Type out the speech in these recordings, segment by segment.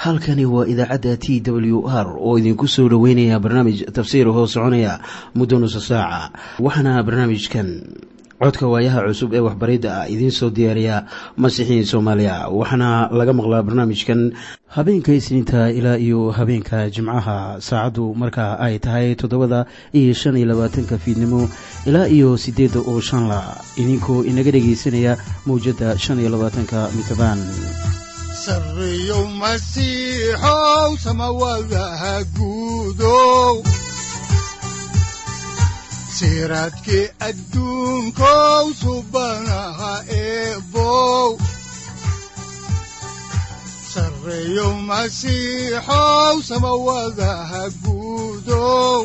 halkani waa idaacadda t w r oo idinku soo dhoweynaya barnaamij tafsiir hoo soconaya muddo nusa saaca waxaana barnaamijkan codka waayaha cusub ee waxbaridda ah idiin soo diyaariya masiixiin soomaaliya waxaana laga maqlaa barnaamijkan habeenka isniinta ilaa iyo habeenka jimcaha saacaddu markaa ay tahay toddobada iyo shan iyo labaatanka fiidnimo ilaa iyo siddeedda oo shanla idinkoo inaga dhegaysanaya mawjadda shan iyo labaatanka mitrbaan sareyow masiixow samawadaha guudow siraadkii adduunkow subanaha eebow sareyow masiixow samawadaha guudow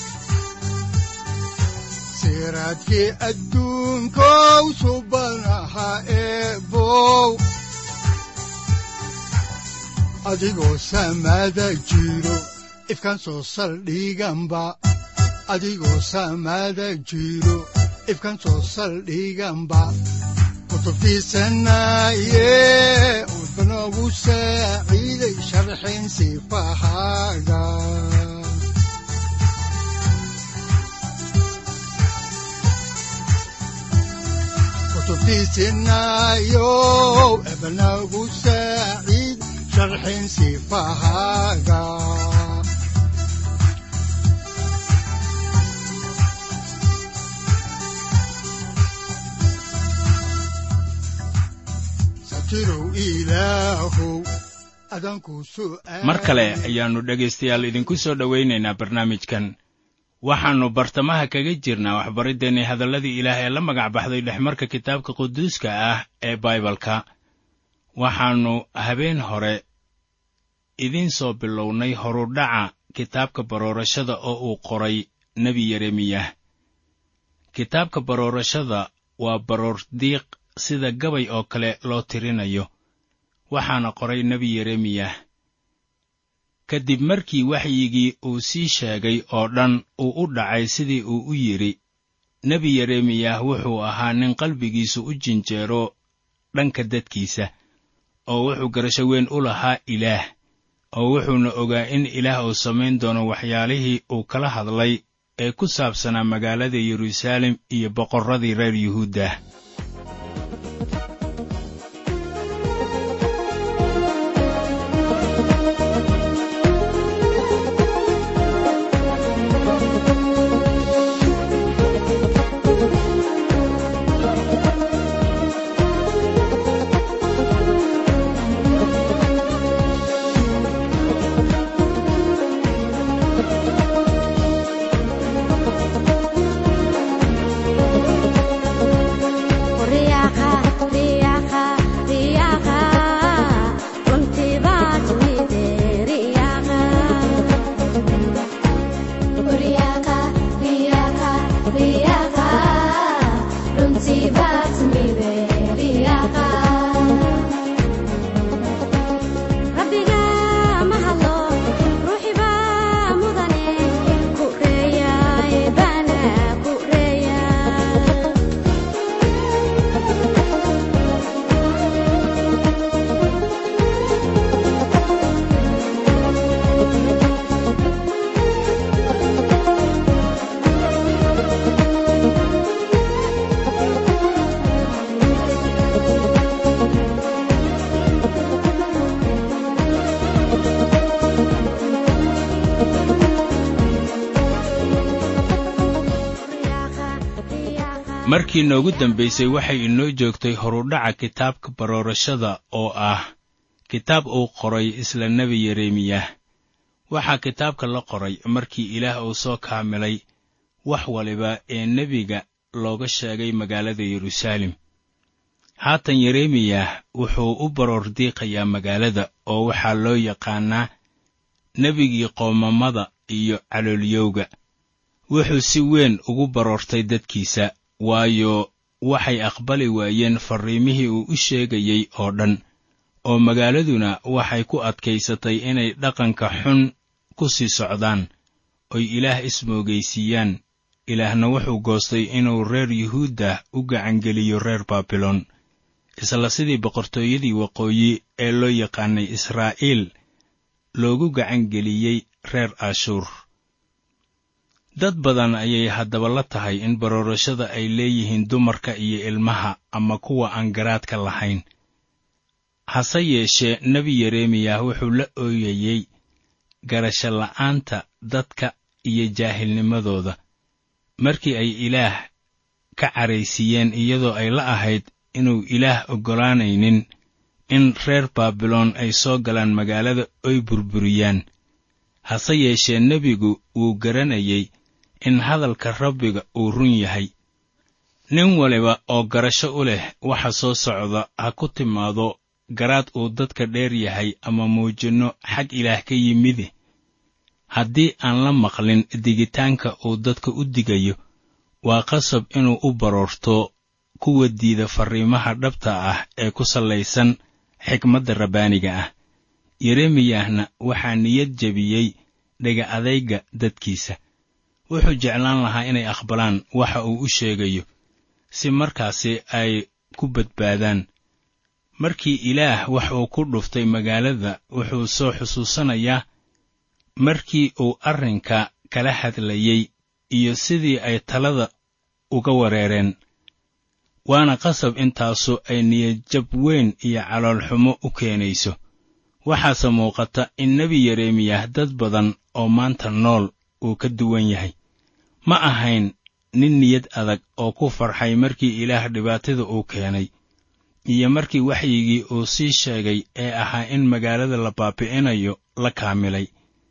siraadkii adduunkow subanaha eebow adigoo samaada jiro ifkaan soo saldhiganba adigoo samaada jiro ifkaan soo saldhiganba kutubtiisanaye udanogu saaciiday sharxin sifahaaga kutubtiisinayo ebanagu saaciid sharxin sifahaaga mar kale ayaannu dhegaystayaal idinku soo dhowaynaynaa barnaamijkan waxaannu bartamaha kaga jirnaa waxbariddeenii hadalladii ilaah ee la magac baxday dhexmarka kitaabka quduuska ah ee baibalka waxaannu habeen hore idiin soo bilownay horudhaca kitaabka baroorashada oo uu qoray nebi yeremiyah kitaabka baroorashada waa baroordiiq sida gabay oo kale loo tirinayo waxaana qoray nebi yeremiyah ka dib markii waxyigii uu sii sheegay oo dhan uu u dhacay sidii uu u yidhi nebi yeremiyah wuxuu ahaa nin qalbigiisu u jinjeero dhanka dadkiisa oo wuxuu garasho weyn u lahaa ilaah oo wuxuuna ogaa in ilaah uu samayn doono waxyaalihii uu kala hadlay ee ku saabsanaa magaalada yeruusaalem iyo boqorradii reer yuhuudda markii noogu dambaysay waxay inoo joogtay horudhaca kitaabka baroorashada oo ah kitaab uu qoray isla nebi yeremiyah waxaa kitaabka la qoray markii ilaah uu soo kaamilay wax waliba ee nebiga looga sheegay magaalada yeruusaalem haatan yeremiyah wuxuu u baroor diiqayaa magaalada oo waxaa loo yaqaannaa nebigii qoomamada iyo caloolyowga wuxuu si weyn ugu baroortay dadkiisa waayo waxay aqbali waayeen farriimihii uu u sheegayey oo dhan oo magaaladuna waxay ku adkaysatay inay dhaqanka xun ku sii socdaan oy ilaah ismoogaysiiyaan ilaahna wuxuu goostay inuu reer yuhuudda u gacangeliyo reer baabilon isla sidii boqortooyadii waqooyi ee loo yaqaanay israa'iil loogu gacangeliyey reer ashuur dad badan ayay haddaba la tahay in baroorashada ay leeyihiin dumarka iyo ilmaha ama kuwa aan garaadka lahayn hase yeeshee nebi yeremiyah wuxuu la ooyayey garasho la'aanta dadka iyo jaahilnimadooda markii ay ilaah ka caraysiiyeen iyadoo ay la ahayd inuu ilaah oggolaanaynin in reer baabiloon ay soo galaan magaalada oy burburiyaan hase yeeshee nebigu wuu garanayey in hadalka rabbiga uu run yahay nin waliba oo garasho u leh waxa soo socda ha ku timaado garaad uu dadka dheer yahay ama muujinno xag ilaah ka yimide haddii aan la maqlin digitaanka uu dadka u digayo waa qasab inuu u baroorto kuwa diida farriimaha dhabta ah ee ku sallaysan xikmadda rabbaaniga ah yeremiyahna waxaa niyad jebiyey dhega adayga dadkiisa wuxuu jeclaan lahaa inay aqbalaan waxa uu u sheegayo si markaasi ay ku badbaadaan markii ilaah wax uu ku dhuftay magaalada wuxuu soo xusuusanayaa markii uu arrinka kala hadlayey iyo sidii ay talada uga wareereen waana qasab intaasu ay niyadjab weyn iyo caloolxumo u keenayso waxaase muuqata in nebi yeremiyah dad badan oo maanta nool uu ka duwan yahay ma ahayn nin niyad adag oo ku farxay markii ilaah dhibaatada uu keenay iyo markii waxyigii uu sii sheegay ee ahaa in magaalada la baabi'inayo la kaamilay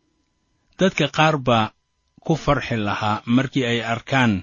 dadka qaar baa ku farxi lahaa markii ay arkaan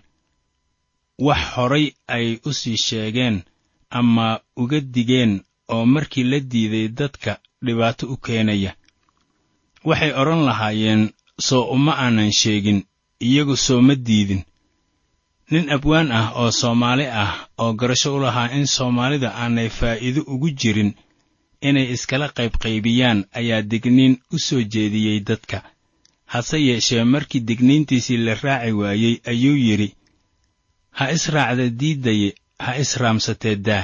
wax horay ay u sii sheegeen ama uga digeen oo markii la diiday dadka dhibaato u keenaya waxay odhan lahaayeen soo uma aanan sheegin iyagu soo ma diidin nin abwaan ah oo soomaali ah oo garasho u lahaa in soomaalida aanay faa'iido ugu jirin inay iskala qaybqaybiyaan ayaa digniin u soo jeediyey dadka hase yeeshee markii digniintiisii la raaci waayey ayuu yidhi ha israacda diiddaye ha israamsatee daah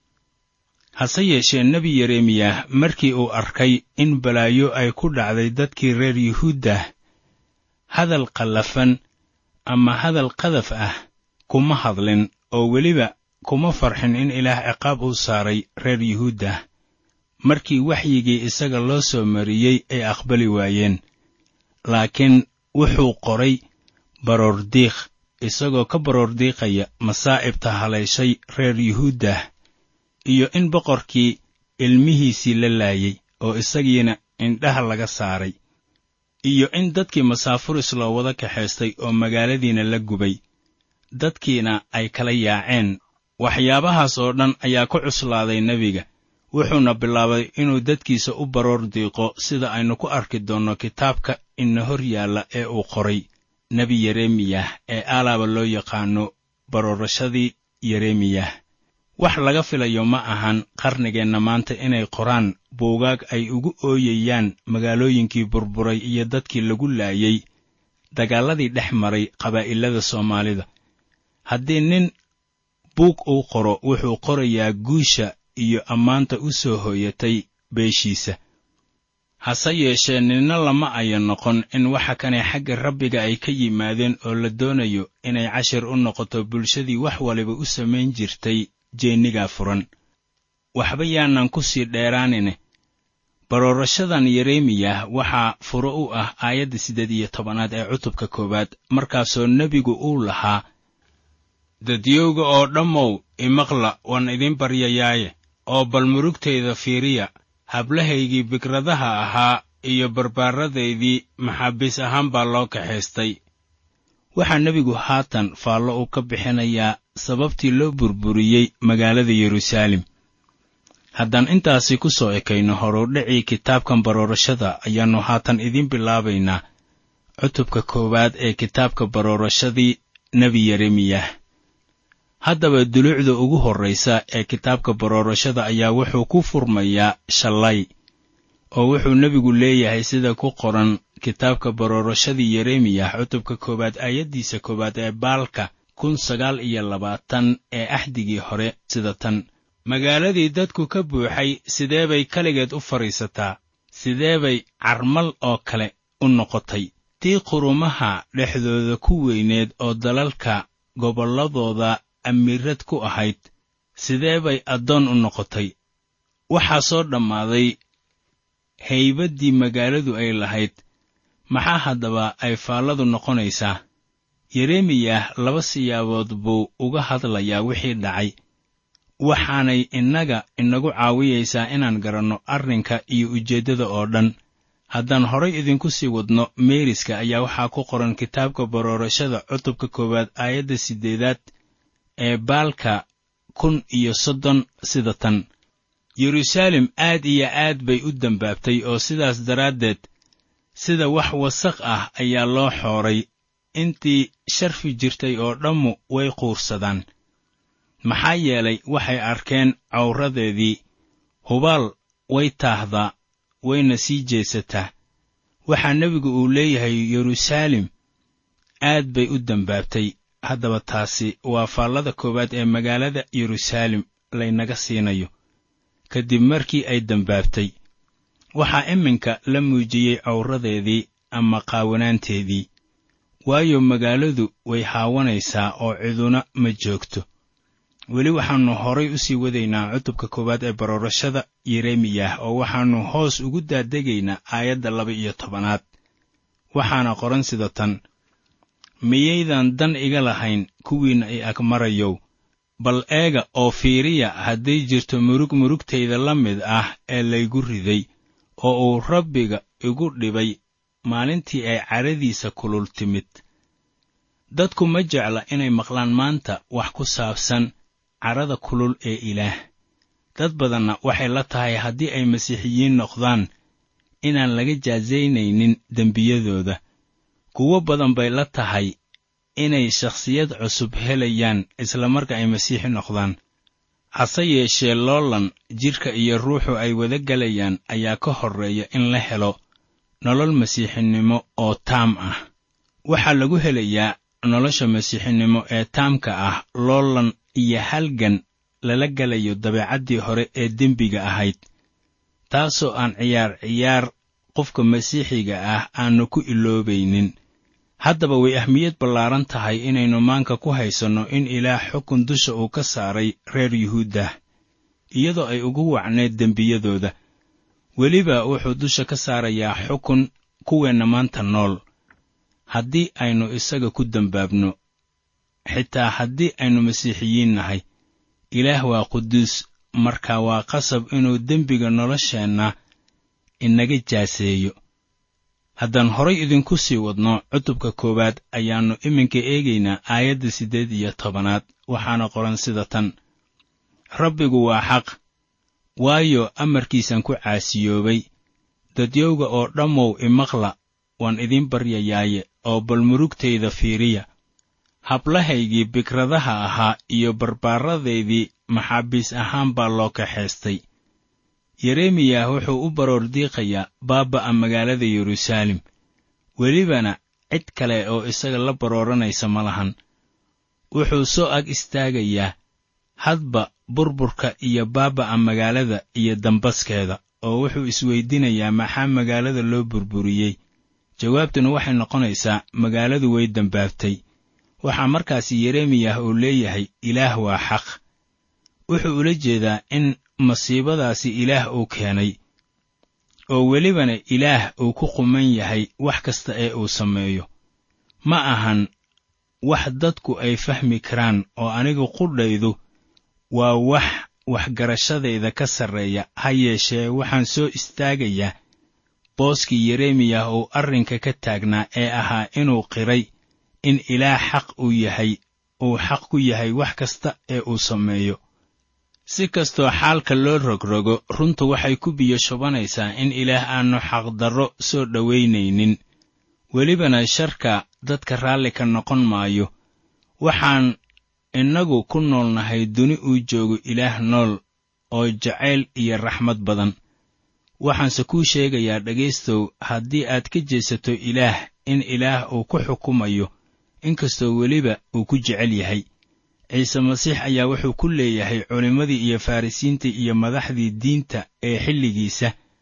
hase yeeshee nebi yeremiyah markii uu arkay in balaayo ay ku dhacday dadkii reer yuhuuddah hadal qallafan ama hadal qadaf ah kuma hadlin oo weliba kuma farxin in ilaah ciqaab uu saaray reer yuhuuddah markii waxyigii isaga loo soo mariyey ay aqbali waayeen laakiin wuxuu qoray baroordiiq isagoo ka baroordiiqaya masaa'ibta halayshay reer yuhuuddah iyo in boqorkii ilmihiisii la laayey oo isagiina indhaha laga saaray iyo in dadkii masaafuris loo wada kaxaystay oo magaaladiina la gubay dadkiina ay kala yaaceen waxyaabahaas oo dhan ayaa ku cuslaaday nebiga wuxuuna bilaabay inuu dadkiisa u baroor diiqo sida aynu ku arki doonno kitaabka ina hor yaalla ee uu qoray nebi yeremiyah ee aalaaba loo yaqaano baroorashadii yeremiyah wax laga filayo ma ahan qarnigeenna maanta inay qoraan buugaag ay ugu ooyayaan magaalooyinkii burburay iyo dadkii lagu laayey dagaalladii dhex maray qabaa'ilada soomaalida haddii nin buug uu qoro wuxuu qorayaa guusha iyo ammaanta u soo hooyatay beeshiisa hase yeeshee ninna lama aya noqon in waxa kane xagga rabbiga ay ka yimaadeen oo la doonayo inay cashir u noqoto bulshadii wax waliba u samayn jirtay jeennigaa furan waxba yaanan ku sii dheeraanine baroorashadan yeremiyah waxaa furo u ah aayadda siddeed iyo tobanaad ee cutubka koowaad markaasoo nebigu uu lahaa dadyowga oo dhammow imaqla waan idin baryayaaye oo bal murugtayda fiiriya hablahaygii bikradaha ahaa iyo barbaaradaydii maxaabiis ahaan baa loo kaxaystay waxaa nebigu haatan faallo uu ka bixinayaa sababtii loo burburiyey magaalada yeruusaalem haddaan intaasi ku soo ekayno horudhicii kitaabkan baroorashada ayaannu haatan idiin bilaabaynaa cutubka koowaad ee kitaabka baroorashadii nebi yeremiyah haddaba duluucda ugu horraysa ee kitaabka baroorashada ayaa wuxuu ku furmayaa shallay oo wuxuu nebigu leeyahay sida ku qoran kitaabka baroorashadii yeremiyah cutubka koowaad aayaddiisa koowaad ee baalka kun sagaal iyo labaatan ee axdigii hore sida tan magaaladii dadku ka buuxay sidee bay keligeed u fadhiisataa sidee bay carmal oo kale u noqotay tii qurumaha dhexdooda ku weyneed oo dalalka gobolladooda amiirad ku ahayd sidee bay addoon u noqotay waxaa soo dhammaaday haybaddii magaaladu ay lahayd maxaa haddaba ay faalladu noqonaysaa yeremiyah laba siyaabood buu uga hadlayaa wixii dhacay waxaanay innaga inagu caawiyaysaa inaan garanno arrinka iyo ujeeddada oo dhan haddaan horay idinku sii wadno meeriska ayaa waxaa ku qoran kitaabka baroorashada cutubka koowaad aayadda siddeedaad ee baalka kun iyo soddon sida tan yeruusaalem aad iyo aad bay u dembaabtay oo sidaas daraaddeed sida wax wasaq ah ayaa loo xooray intii sharfi jirtay oo dhammu way quursadaan maxaa yeelay waxay arkeen cawradeedii hubaal way taahdaa wayna sii jeesataa waxaa nebigu uu leeyahay yeruusaalem aad bay u dembaabtay haddaba taasi waa faallada koowaad ee magaalada yeruusaalem laynaga siinayo kadib markii ay dembaabtay waxaa iminka la muujiyey cawradeedii ama qaawanaanteedii waayo magaaladu way haawanaysaa oo ciduna ma joogto weli waxaannu horay u sii wadaynaa cutubka koowaad ee baroorashada yeremiyah oo waxaannu hoos ugu daadegaynaa aayadda laba iyo tobanaad waxaana qoran sida tan miyaydan dan iga lahayn kuwiinna i ag marayow bal eega oo fiiriya hadday jirto murug murugtayda la mid ah ee laygu riday oo uu rabbiga igu dhibay maalintii ay cadhadiisa kulul timid dadku ma jecla inay maqlaan maanta wax ku saabsan cadhada kulul ee ilaah dad badanna waxay la tahay haddii ay masiixiyiin noqdaan inaan laga jaasaynaynin dembiyadooda kuwo badan bay la tahay inay shakhsiyad cusub helayaan isla marka ay masiixi noqdaan hase yeeshee loolan jidhka iyo ruuxu ay wada gelayaan ayaa ka horreeya in la helo nolol masiixinimo oo taam ah waxaa lagu helayaa nolosha masiixinimo ee taamka ah loolan iyo halgan lala gelayo dabeecaddii hore ee dembiga ahayd taasoo aan ciyaar ciyaar qofka masiixiga ah aannu ku iloobaynin haddaba way ahmiyad ballaaran tahay inaynu maanka ku haysanno in ilaah xukun dusha uu ka saaray reer yuhuuddah iyadoo ay ugu wacneed dembiyadooda weliba wuxuu dusha ka saarayaa xukun kuweenna maanta nool haddii aynu isaga ku dembaabno xitaa haddii aynu masiixiyiin nahay ilaah waa quduus marka waa qasab inuu dembiga nolosheenna inaga jaaseeyo haddaan horay idinku sii wadno cutubka koowaad ayaannu iminka eegaynaa aayadda siddeed iyo tobanaad waxaana qoran sida tan rabbigu waa xaq waayo amarkiisan ku caasiyoobay dadyowga oo dhammow imaqla waan idiin baryayaaye oo bal murugtayda fiiriya hablahaygii bikradaha ahaa iyo barbaaradaydii maxaabiis ahaan baa loo kaxaystay yeremiyah wuxuu u baroor diiqayaa baaba'a magaalada yeruusaalem welibana cid kale oo isaga la barooranaysa ma lahan wuxuu soo ag istaagayaa hadba burburka iyo baaba'a magaalada iyo dambaskeeda oo wuxuu isweydiinayaa maxaa magaalada loo burburiyey jawaabtuna waxay noqonaysaa magaaladu way dembaabtay waxaa markaasi yeremiyah uu leeyahay ilaah waa xaq wuxuu ula jeedaa in masiibadaasi ilaah uu keenay oo welibana ilaah uu ku quman yahay wax kasta ee uu sameeyo ma ahan wax dadku ay fahmi karaan oo anigu qudhaydu waa wax waxgarashadayda ka sarreeya ha yeeshee waxaan soo istaagayaa booskii yeremiyah uu arrinka ka taagnaa ee ahaa inuu qiray in ilaah xaq uu yahay uu xaq ku yahay wax kasta ee uu sameeyo si kastoo xaalka loo rogrogo runtu waxay ku biyo shubanaysaa in ilaah aannu xaqdarro soo dhowaynaynin welibana sharka dadka raalli ka noqon maayo waxaan innagu ku noolnahay duni uu joogo ilaah nool oo jacayl iyo raxmad badan waxaanse kuu sheegayaa dhegaystow haddii aad ka jeesato ilaah in ilaah uu ku xukumayo inkastoo weliba uu ku jecel yahay ciise masiix ayaa wuxuu ku leeyahay culimmadii iyo farrisiintii iyo madaxdii diinta ee xilligiisa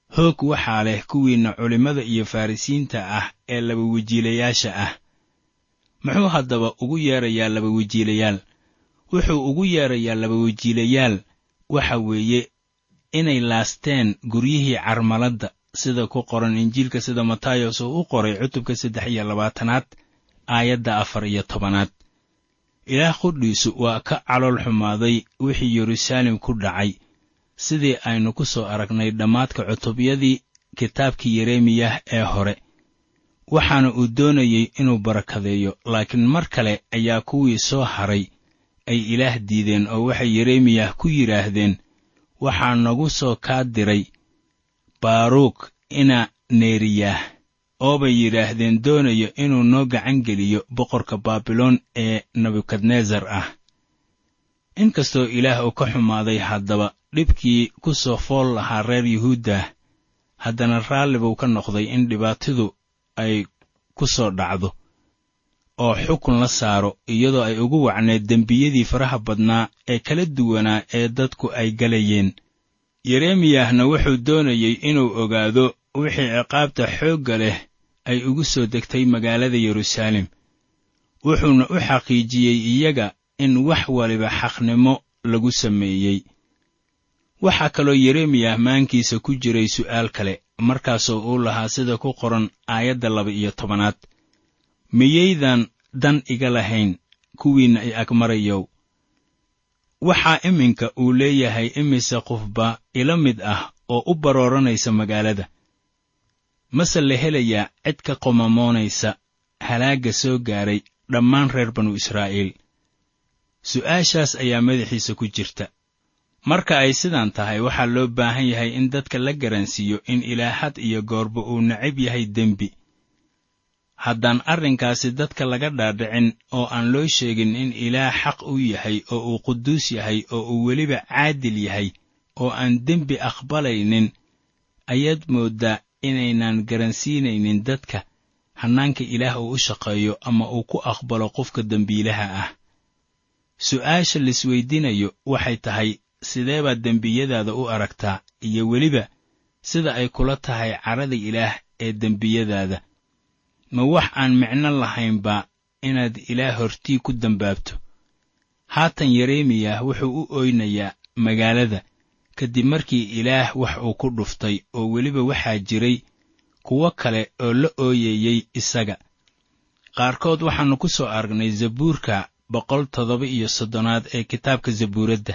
hoog waxaa leh kuwiinna culimmada iyo farrisiinta ah ee labawejiilayaasha ah muxuu haddaba ugu yeedrayaa labawejiilayaal wuxuu ugu yeedrayaa labawejiilayaal waxa weeye inay laasteen guryihii carmaladda sida ku qoran injiilka sida matayos uu u qoray cutubka saddex iyo labaatanaad aayadda afar iyo tobanaad ilaah qudhiisu waa ka calool xumaaday wixii yeruusaalem ku dhacay sidii aynu ku soo aragnay dhammaadka cutubyadii kitaabkii yeremiyah ee hore waxaana uu doonayey inuu barakadeeyo laakiin mar kale ayaa kuwii soo haray ay ilaah diideen oo waxay yeremiyah ku yidhaahdeen waxaa nagu soo kaa diray baaruuk ina neeriyaah oobay yidhaahdeen doonayo inuu noo gacan geliyo boqorka baabiloon ee nebukadnesar ah inkastoo ilaah uu ka xumaaday haddaba dhibkii ku soo fool lahaa reer yuhuuddah haddana raalli buu ka noqday in dhibaatidu ay ku soo dhacdo oo xukun la saaro iyadoo ay ugu wacneed dembiyadii faraha badnaa ee kala duwanaa ee dadku ay galayeen yeremiyahna wuxuu doonayey inuu ogaado wixii ciqaabta xoogga leh ay ugu soo degtay magaalada yeruusaalem wuxuuna u xaqiijiyey iyaga in wax waliba xaqnimo lagu sameeyey waxaa kaloo yeremiyah maankiisa ku jiray su'aal kale markaasoo uu lahaa sida ku qoran aayadda laba iyo tobanaad miyaydan dan iga lahayn kuwiinna i agmarayow waxaa iminka uu leeyahay imise qofba ila mid ah oo u barooranaysa magaalada mase la helayaa cid ka qomamoonaysa halaagga soo gaaray dhammaan reer banu israa'iil su'aashaas ayaa madaxiisa ku jirta marka ay sidaan tahay waxaa loo baahan yahay in dadka la garansiiyo in ilaahad iyo goorba uu necab yahay dembi haddaan arrinkaasi dadka laga dhaadhicin oo aan loo sheegin in ilaah xaq u yahay oo uu quduus yahay oo uu weliba caadil yahay oo aan dembi aqbalaynin ayaad mooddaa inaynan garansiinaynin dadka hannaanka ilaah uu u shaqeeyo ama uu ku aqbalo qofka dembiilaha ah su'aasha laisweydiinayo waxay tahay sidee baad dembiyadaada u aragtaa iyo weliba sida ay kula tahay carada ilaah ee dembiyadaada ma wax aan micno lahaynba inaad ilaah hortii ku dembaabto haatan yeremiyah wuxuu u oynayaa magaalada kadib markii ilaah wax uu ku dhuftay oo weliba waxaa jiray kuwo kale oo la ooyayey isaga qaarkood waxaannu ku soo aragnay zabuurka boqol toddoba iyo soddonaad ee kitaabka zabuuradda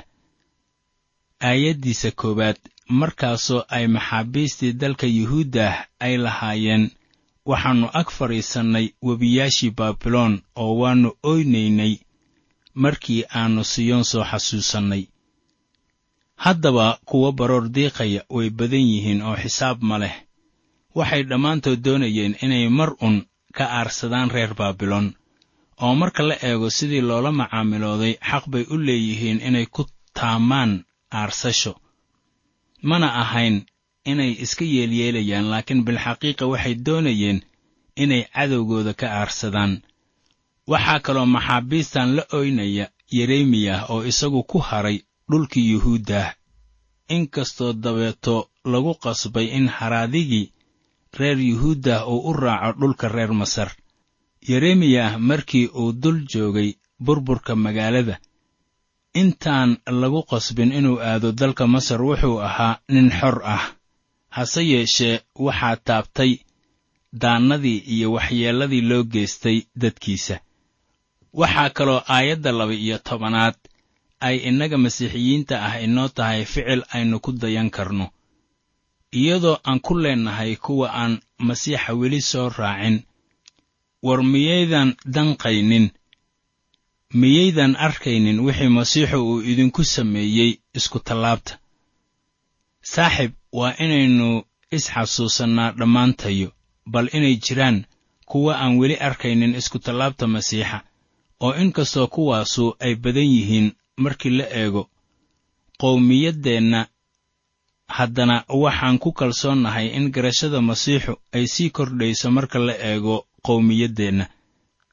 aayaddiisa koowaad markaasoo ay maxaabiistii dalka yuhuuddah ay lahaayeen waxaannu ag fadhiisannay webiyaashii baabiloon oo waannu oynaynay markii aannu siyoon soo xasuusannay haddaba kuwa baroor diiqaya way badan yihiin oo xisaab ma leh waxay dhammaantood doonayeen inay mar un ka aarsadaan reer baabiloon oo marka la eego sidii loola macaamilooday xaq bay u leeyihiin inay ku taamaan aarsasho mana ahayn inay iska yeelyeelayaan laakiin bilxaqiiqa waxay doonayeen inay cadowgooda ka aarsadaan waxaa kaloo maxaabiistan la oynaya yeremiyah oo isagu ku haray dhulkii yuhuuddah inkastoo dabeeto lagu qasbay in haraadigii reer yuhuuddah uu u raaco dhulka reer masar yeremiyah markii uu dul joogay burburka magaalada intaan lagu qasbin inuu aado dalka masar wuxuu ahaa nin xor ah hase yeeshee waxaa taabtay daannadii iyo waxyeelladii loo geystay dadkiisa waxaa kaloo aayadda laba iyo tobanaad ay innaga masiixiyiinta ah inoo tahay ficil aynu ku dayan karno iyadoo aan ku leennahay kuwa aan masiixa weli soo raacin war miyaydan danqaynin miyaydan arkaynin wixii masiixu uu idinku sameeyey iskutallaabta saaxib waa inaynu isxasuusannaa dhammaantayo bal inay jiraan kuwa aan weli arkaynin iskutallaabta masiixa oo inkastoo kuwaasu ay badan yihiin markii la eego qowmiyaddeenna haddana waxaan ku kalsoonnahay in garashada masiixu ay sii kordhayso marka la eego qowmiyaddeenna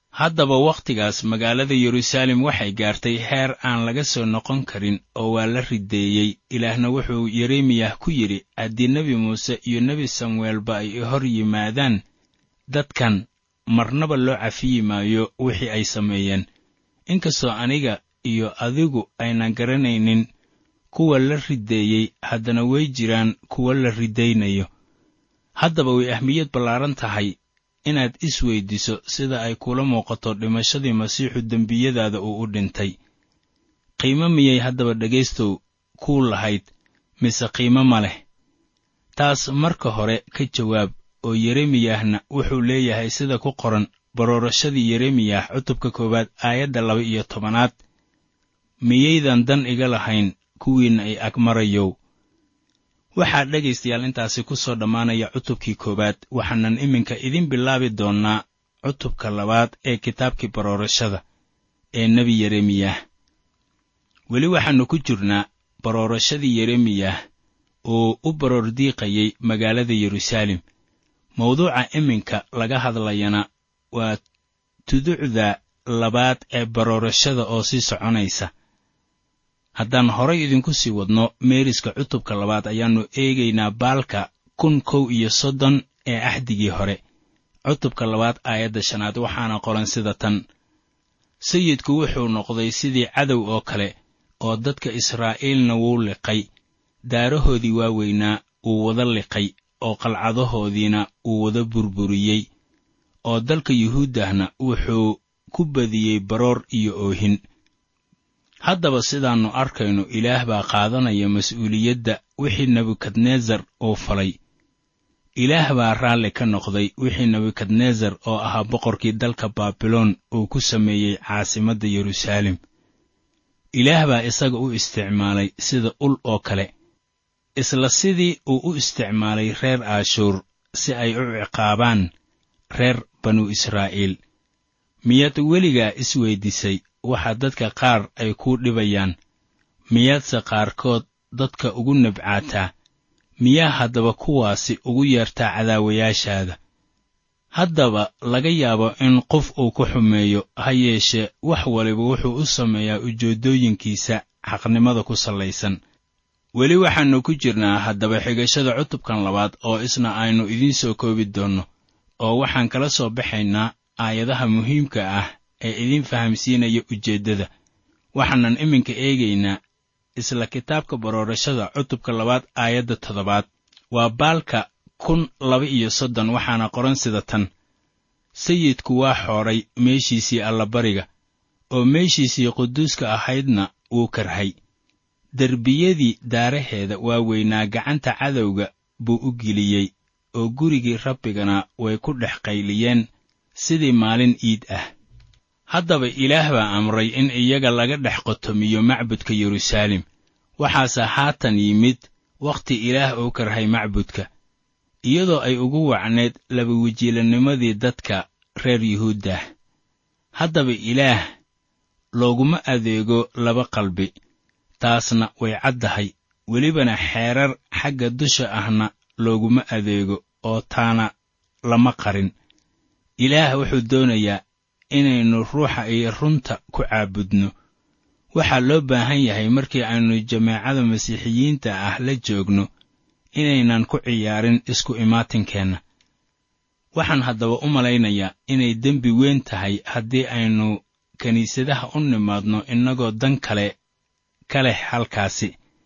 haddaba wakhtigaas magaalada yeruusaalem waxay gaartay heer aan laga soo noqon karin oo waa la rideeyey ilaahna wuxuu yeremiyah ku yidhi haddii nebi muuse iyo nebi samueelba ay hor yimaadaan dadkan marnaba loo cafiyi maayo wixii ay sameeyeen inkastoo aniga iyo adigu aynan garanaynin kuwa la rideeyey haddana way jiraan kuwa la ridaynayo haddaba way ahmiyad ballaaran tahay inaad is weyddiso sida ay kula muuqato dhimashadii masiixu dembiyadaada uu u dhintay qiimo miyay haddaba dhegaystow kuu lahayd mise qiimo ma leh taas marka hore ka jawaab oo yeremiyahna wuxuu leeyahay sida ku qoran baroorashadii yeremiyah cutubka koowaad aayadda laba iyo tobanaad miyaydan dan iga lahayn kuwiinna ay ag marayow waxaa dhegaystayaal intaasi ku soo dhammaanaya cutubkii koowaad waxaanan iminka idin bilaabi doonnaa cutubka labaad ee kitaabkii baroorashada ee nebi yeremiyah weli waxaannu ku jirnaa baroorashadii yeremiyah oo u baroor diiqayay magaalada yeruusaalem mawduuca iminka laga hadlayana waa tuducda labaad ee baroorashada oo sii soconaysa haddaan horay idinku sii wadno meeriska cutubka labaad ayaannu eegaynaa baalka kun kow iyo soddon ee axdigii hore cutubka labaad aayadda shanaad waxaana qoran sida tan sayidku wuxuu noqday sidii cadow oo kale oo dadka israa'iilna wuu liqay daarahoodii waaweynaa wuu wada liqay oo qalcadahoodiina wuu wada burburiyey oo dalka yuhuuddahna wuxuu ku badiyey baroor iyo oohin haddaba sidaannu arkayno ilaah baa qaadanaya mas'uuliyadda wixii nebukadnesar uu falay ilaah baa raalli ka noqday wixii nebukadnesar oo ahaa boqorkii dalka baabiloon uu ku sameeyey caasimadda yeruusaalem ilaah baa isaga u isticmaalay sida ul oo kale isla sidii uu u isticmaalay reer aashuur si ay u ciqaabaan reer banu israa'iil miyaad weligaa isweyddiisay waxa dadka qaar ay kuu dhibayaan miyaadse qaarkood dadka ugu nabcaataa miyaa haddaba kuwaasi ugu yeertaa cadaawayaashaada haddaba laga yaabo in qof uu ku xumeeyo ha yeeshee wax waliba wuxuu u sameeyaa ujeeddooyinkiisa xaqnimada ku sallaysan weli waxaannu ku jirnaa haddaba xigashada cutubkan labaad oo isna aynu idiin soo koobi doonno oo waxaan kala soo baxaynaa aayadaha muhiimka ah ee idiin fahamsiinaya ujeeddada waxaanan iminka eegaynaa isla kitaabka baroorashada cutubka labaad aayadda toddobaad waa baalka kun laba iyo soddon waxaana qoran sida tan sayidku waa xooray meeshiisii allabariga oo meeshiisii quduuska ahaydna wuu karhay derbiyadii daaraheeda waaweynaa gacanta cadowga buu u geliyey oo gurigii rabbigana way ku dhex qayliyeen sidii maalin iid ah haddaba ilaah baa amray in iyaga laga dhex qotomiyo macbudka yeruusaalem waxaase haatan yimid wakhti ilaah uu karhay macbudka iyadoo ay ugu wacneed labawejiilanimadii dadka reer yuhuuddah haddaba ilaah looguma adeego laba qalbi taasna way caddahay welibana xeerar xagga dusha ahna looguma adeego oo taana lama qarin ilaah wuxuu doonayaa inaynu ruuxa iyo runta ku caabudno waxaa loo baahan yahay markii aynu jameecada masiixiyiinta ah la joogno inaynan ku ciyaarin isku imaatinkeenna waxaan haddaba u malaynayaa inay dembi weyn tahay haddii aynu kiniisadaha u nimaadno innagoo dan kale ka leh halkaasi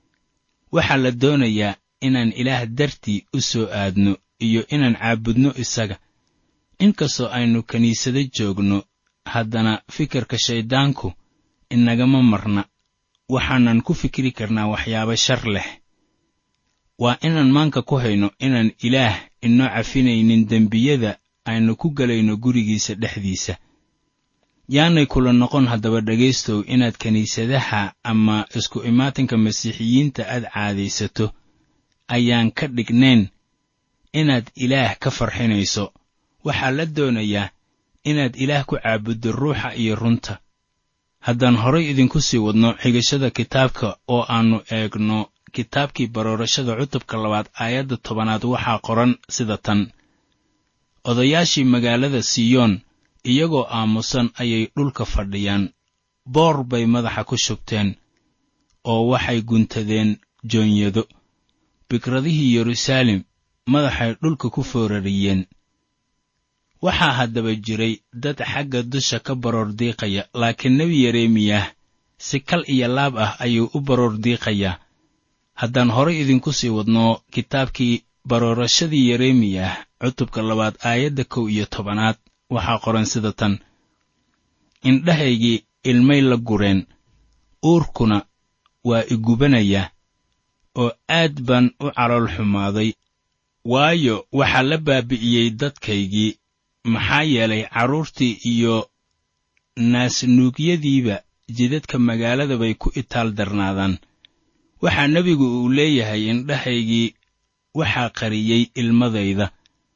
waxaa la doonayaa inaan ilaah dartii u soo aadno iyo inaan caabudno isaga inkastoo aynu kiniisado joogno haddana fikirka shayddaanku inagama marna waxaanan ku fikri karnaa waxyaabo shar leh waa inaan maanka ku hayno inaan ilaah inoo cafinaynin dembiyada aynu ku gelayno gurigiisa dhexdiisa yaanay kula noqon haddaba dhegaystow inaad kiniisadaha ama isku imaatinka masiixiyiinta aad caadaysato ayaan ka dhignayn inaad ilaah ka farxinayso waxaa la doonayaa inaad ilaah ku caabuddo ruuxa iyo runta haddaan horay idinku sii wadno xigashada kitaabka oo aannu eegno kitaabkii baroorashada cutubka labaad aayadda tobanaad waxaa qoran sida tan odayaashii magaalada siyoon iyagoo aamusan ayay dhulka fadhiyaan boor bay madaxa ku shubteen oo waxay guntadeen joonyado bikradihii yeruusaalem madaxay dhulka ku foorariyeen waxaa haddaba jiray dad xagga dusha ka baroor diiqaya laakiin nebi yeremiyah si kal iyo laab ah ayuu u baroor diiqayaa haddaan horay idinku sii wadno kitaabkii baroorashadii yeremiyah cutubka labaad aayadda kow iyo tobanaad waxaa qoran sida tan indhahaygii ilmay la gureen uurkuna waa igubanaya oo aad baan u calool xumaaday waayo waxaa la baabi'iyey dadkaygii maxaa yeelay carruurtii iyo naasnuugyadiiba jidadka magaalada bay ku itaal darnaadaan waxaa nebigu uu leeyahay indhahaygii waxaa qariyey ilmadayda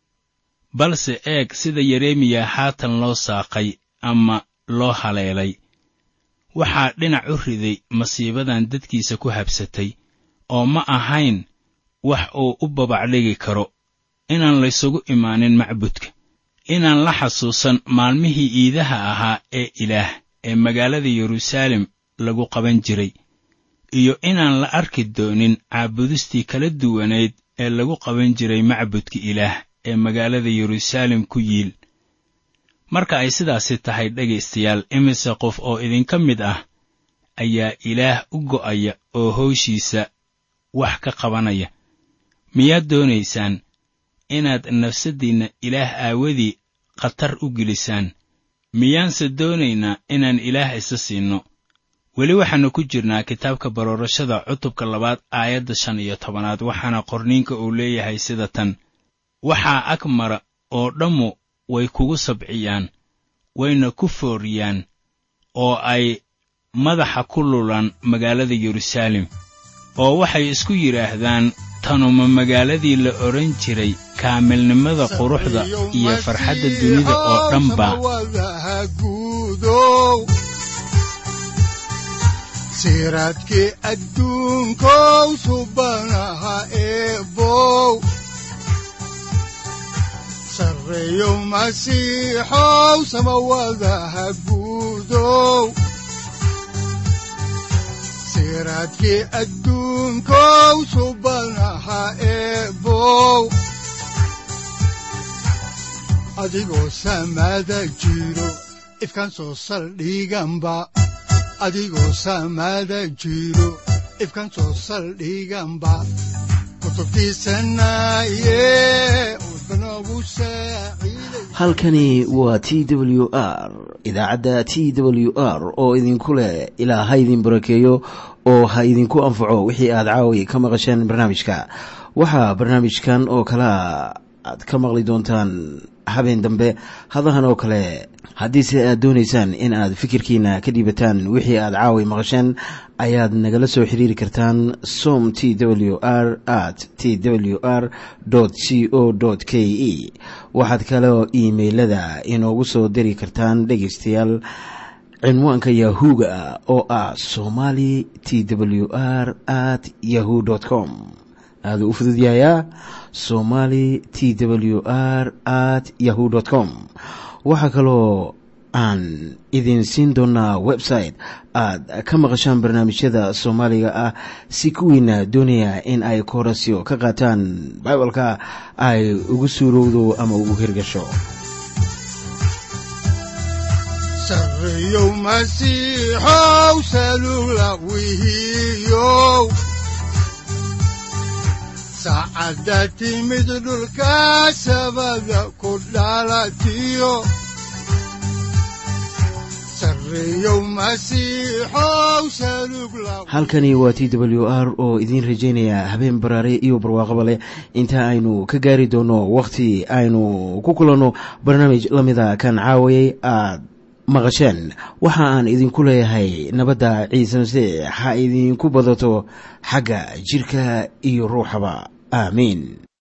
balse eeg sida yeremiya haatan loo saaqay ama loo haleelay waxaa dhinac u riday masiibadan dadkiisa ku habsatay oo ma ahayn wax uu u babacdhigi karo inaan laysugu imaanin macbudka inaan la xasuusan maalmihii iidaha ahaa ee ilaah ee magaalada yeruusaalem lagu qaban jiray iyo inaan la arki doonin caabudistii kala duwanayd ee lagu qaban jiray macbudka ilaah ee magaalada yeruusaalem ku yiil marka ay sidaasi tahay dhegaystayaal imise qof oo idinka mid ah ayaa ilaah u go'aya oo howshiisa wax ka qabanaya miyaad doonaysaan inaad nafsaddiinna ilaah aawadii khatar u gelisaan miyaanse doonaynaa inaan ilaah isa siinno weli waxaannu ku jirnaa kitaabka baroorashada cutubka labaad aayadda shan iyo tobanaad waxaana qorniinka uu leeyahay sida tan waxaa ag mara oo dhammu way kugu sabciyaan wayna ku fooriyaan oo ay madaxa ku lulaan magaalada yeruusaalem oo waxay isku yidhaahdaan tanuma magaaladii la odhan jiray kaamilnimada quruxda iyo farxadda dunida oo dhanba siraadkii adduunkow subanaha eebow sarreeyo masiixow samawadaha guudow siraadkii adduunkow subanaha eebow adigoo samaada jiro ifkaan soo saldhiganba adigoo saamaada jiro ifkan soo saldhiganba kutubtiisanaye udbanogu saaciiday halkani waa t w r idaacadda t w r oo idinku leh ilaa ha idin barakeeyo oo ha idinku anfaco wixii aad caawi ka maqasheen barnaamijka waxaa barnaamijkan oo kalea aad ka maqli doontaan habeen dambe hadahan oo kale haddiise aad doonaysaan in aad fikirkiina ka dhiibataan wixii aad caawi maqasheen ayaad nagala soo xiriiri kartaan som t w r at t w r c o k e waxaad kaloo iimailada inoogu soo diri kartaan dhegaystayaal cinwaanka yahu-ga oo ah somali t w r at yahu com aaduu u fududyahayaa somali t w r at yahu com waxaa kaloo aan idin siin doonaa website aad ka maqashaan barnaamijyada soomaaliga ah si kuwiina doonaya in ay koorasyo ka qaataan bibalka ay ugu suurowdo ama ugu hirgasho sarreeyow masiixow salula wihiyow saacadda timid dhulka sabada ku dhalatiyo sarreeyow masiixow salug la halkani waa t w r oo idiin rajaynaya habeen baraare iyo barwaaqaba leh inta aynu ka gaari doono wakhti aynu ku kulanno barnaamij la mida kan caawayay aad maqasheen waxa aan idinku leeyahay nabadda ciise masiix ha idinku badato xagga jidhka iyo ruuxaba aamiin